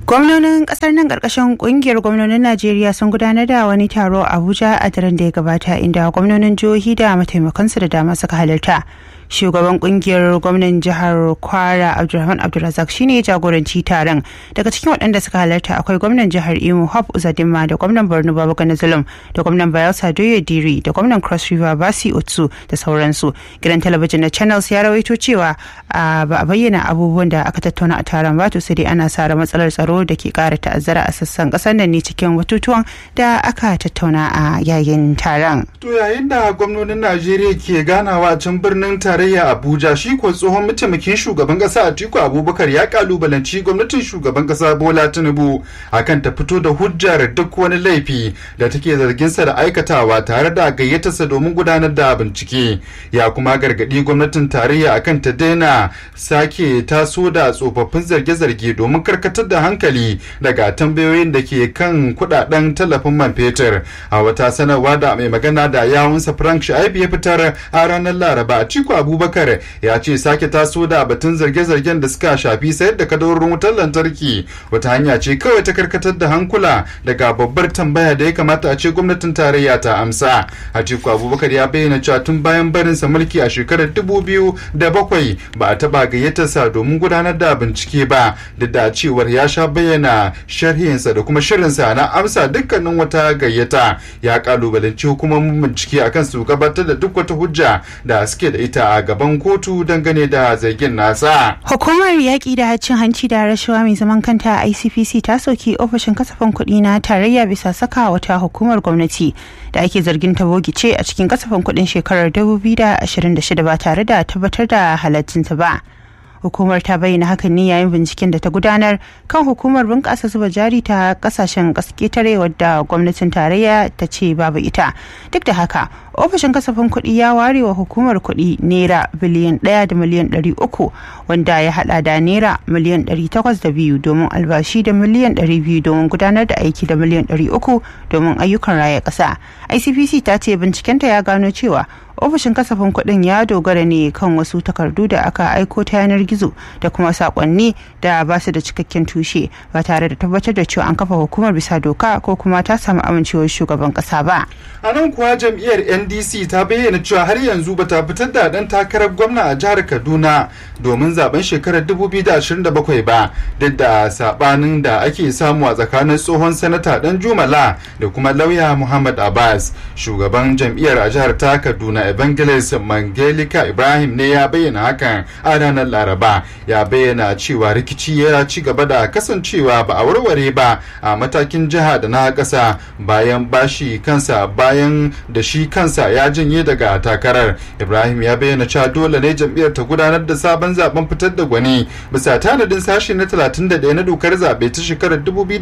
Gwamnonin kasar nan karkashin kungiyar gwamnonin Najeriya sun gudanar da wani taro a Abuja a daren da ya gabata inda gwamnonin jihohi da mataimakansu da dama suka halarta. Shugaban kungiyar gwamnan jihar Kwara Abdulrahman Abdulrazak shine jagoranci taron. Daga cikin waɗanda suka halarta akwai gwamnan jihar Imo Hope Uzadinma da gwamnan Borno Babagana Zulum da gwamnan Bayelsa Doye Diri da gwamnan Cross River Basi Otsu da sauransu. Gidan talabijin na Channels ya rawaito cewa ba a bayyana abubuwan da aka tattauna a taron ba to sai dai ana sa matsalar tsaro da ke kara ta'azzara a sassan kasar nan ne cikin batutuwan da aka tattauna a yayin taron. To yayin da gwamnonin Najeriya ke ganawa a can birnin tarayya Abuja shi ko tsohon mataimakin shugaban kasa Atiku Abubakar ya kalubalanci gwamnatin shugaban kasa Bola Tinubu akan ta fito da hujjar duk wani laifi da take zargin sa da aikatawa tare da gayyatarsa domin gudanar da bincike. Ya kuma gargadi gwamnatin tarayya akan ta daina sake taso da tsofaffin zarge-zarge domin karkatar da hankali daga tambayoyin da ke kan kudaden tallafin man fetur a wata sanarwa da mai magana da yawunsa frank shaibu ya fitar a ranar laraba atiku abubakar ya ce sake taso da batun zarge-zargen da suka shafi sayar da kadarorin wutar lantarki wata hanya ce kawai ta karkatar da hankula daga babbar tambaya da ya kamata a ce gwamnatin tarayya ta amsa atiku abubakar ya bayyana cewa tun bayan barinsa mulki a shekarar dubu biyu da bakwai ba a taba gayyatarsa domin gudanar da bincike ba duk da cewar ya sha bayyana sharhinsa da kuma shirinsa na amsa dukkanin wata gayyata ya kalubalanci hukumomin bincike akan su gabatar da duk wata hujja da suke da ita a gaban kotu dangane da zargin nasa. Hukumar yaƙi da cin hanci da rashawa mai zaman kanta a ICPC ta soki ofishin kasafin kuɗi na tarayya bisa saka wata hukumar gwamnati da ake zargin ta bogice a cikin kasafin kuɗin shekarar 2026 ba tare da tabbatar da halaccinta ba. hukumar ta bayyana hakan ne yayin binciken da ta gudanar kan hukumar bunƙasa zuba jari ta kasashen ƙetare wadda gwamnatin tarayya ta ce babu ita duk da haka ofishin kasafin kuɗi ya ware wa hukumar kuɗi naira biliyan ɗaya da miliyan ɗari uku wanda ya haɗa da naira miliyan ɗari takwas da biyu domin albashi da miliyan ɗari biyu domin gudanar da aiki da miliyan ɗari uku domin ayyukan raya ƙasa icpc ta ce bincikenta ya gano cewa ofishin kasafin kuɗin ya dogara ne kan wasu takardu da aka aiko ta yanar gizo da kuma sakonni da ba su da cikakken tushe ba tare da tabbatar da cewa an kafa hukumar bisa doka ko kuma ta samu amincewar shugaban kasa ba. a nan kuwa jam'iyyar ndc ta bayyana cewa har yanzu ba ta fitar da ɗan takarar gwamna a jihar kaduna domin zaben shekarar 2027 ba duk da sabanin da ake samu a tsakanin tsohon sanata dan jumala da kuma lauya muhammad abbas shugaban jam'iyyar a jihar ta kaduna evangelist mangelika ibrahim ne ya bayyana hakan a ranar laraba ya bayyana cewa rikici ya ci gaba da kasancewa ba a warware ba a matakin jiha da na ƙasa bayan bashi kansa bayan da shi kansa ya janye daga takarar ibrahim ya bayyana cewa dole ne jam'iyyar ta gudanar da sabon zaben fitar da gwani bisa tanadin sashi na 31 na dokar zaɓe ta shekarar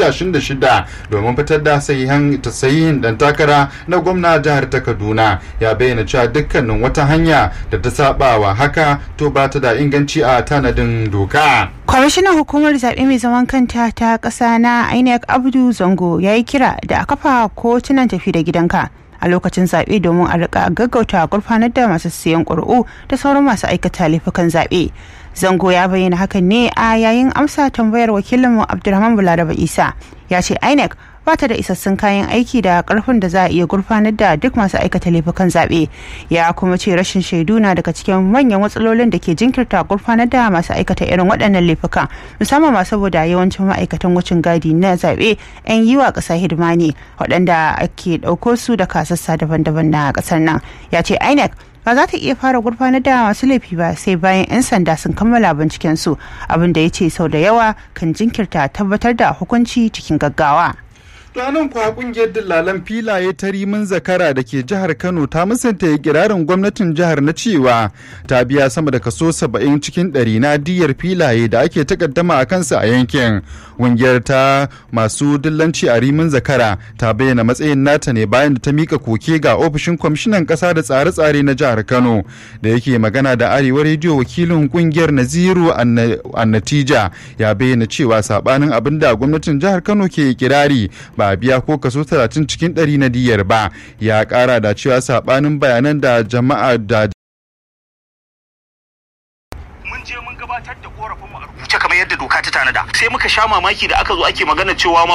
2026 domin fitar da sahihin dan takara na gwamna jihar ta kaduna ya bayyana cewa dukkanin wata hanya da ta sabawa haka to ba ta da inganci a tanadin doka. kwamishinan hukumar zaɓe mai zaman kanta ta ƙasa na inec abdu zango ya yi kira da a kafa kotunan tafi da gidanka a lokacin zaɓe domin a rika gaggauta gurfanar da masu siyan ƙuri'u da sauran masu aikata laifukan zaɓe zango ya bayyana hakan ne a yayin amsa tambayar wakilinmu abdulrahman bularaba isa ya ce inec ba ta da isassun kayan aiki da karfin da za a iya gurfanar da duk masu aikata laifukan zaɓe ya kuma ce rashin shaidu na daga cikin manyan matsalolin da ke jinkirta gurfanar da masu aikata irin waɗannan laifukan musamman ma saboda yawancin ma'aikatan wucin gadi na zaɓe 'yan yi wa ƙasa hidima ne waɗanda ake ɗauko su da kasassa daban-daban na ƙasar nan ya ce inec ba za ta iya fara gurfanar da masu laifi ba sai bayan 'yan sanda sun kammala binciken su abin da ya ce sau da yawa kan jinkirta tabbatar da hukunci cikin gaggawa. ranar kuwa kungiyar dillalan filaye ta rimin zakara da ke jihar kano ta musanta kirarin gwamnatin jihar na cewa ta biya sama da kaso 70 cikin ɗari na diyar filaye da ake takaddama a kansa a yankin kungiyar ta masu dillanci a rimin zakara ta bayyana matsayin nata ne bayan da ta mika koke ga ofishin kwamishinan ƙasa da tsare-tsare na jihar kano da yake magana da arewa rediyo wakilin kungiyar naziru annatija ya bayyana cewa sabanin abin da gwamnatin jihar kano ke kirari ba a biya ko kaso 30 cikin 100 na diyar ba ya kara da cewa sabanin bayanan da jama'a da mun je mun gabatar da korafin mu a rubuce kamar yadda doka ta tanada sai muka sha mamaki da aka zo ake magana cewa ma